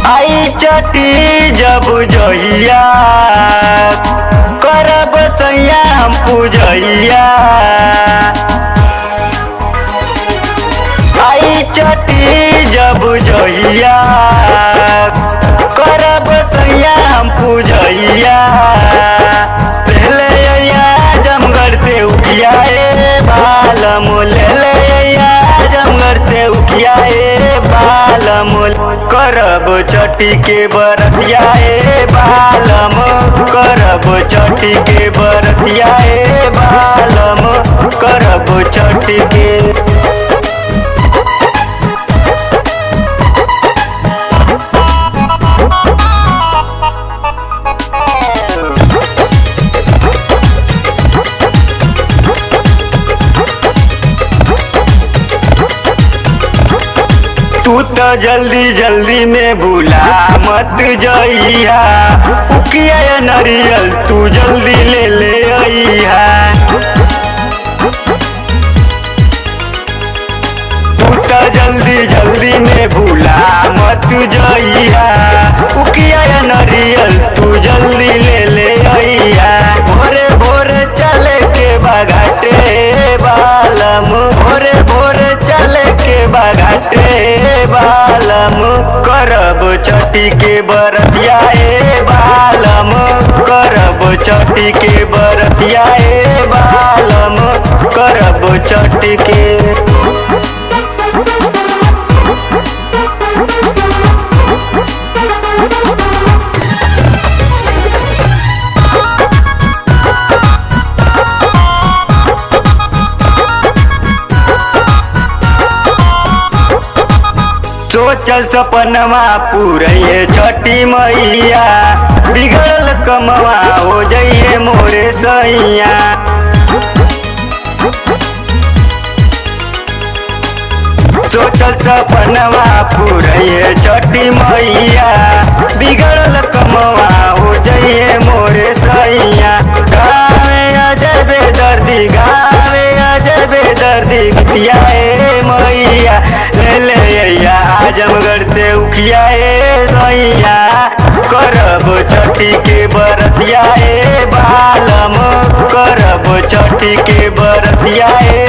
आई चटी जब जहिया करब सैया हम पूजैया आई चटी जब जहिया करब सैया हम पूजैया पहले अइया जमगढ़ से उखिया ए बालम ले ले अइया जमगढ़ से उखिया ए बालम करब चटी के बरतिया ए बालम करब चटी के बरतिया ए बालम करब चटी के तू तो जल्दी जल्दी में भूला मत जइहा उकिया या नरियल तू जल्दी ले ले अइहा तू तो जल्दी जल्दी में भूला मत जइहा उकिया या नरियल तू जल्दी ले ले अइहा भोरे भोरे चले के बाघाटे बालम भोरे भोरे चले के बाघाटे बालम करब चटी के बरतिया ए बालम करब चटी के बरतिया ए बालम करब चटी के सोचल सपनवा पूरे छठी मैया बिगड़ल कमवा हो जाइए मोरे सैया सोचल सपनवा पूरे छठी मैया बिगड़ल कमवा हो जाइए मोरे सैया गावे अजय बेदर्दी गावे अजय बेदर्दी गतिया ए मैया ले ले अइया आजमगढ़ से उखिया ए सैया करब चटी के बरतिया ए बालम करब चटी के बरतिया ए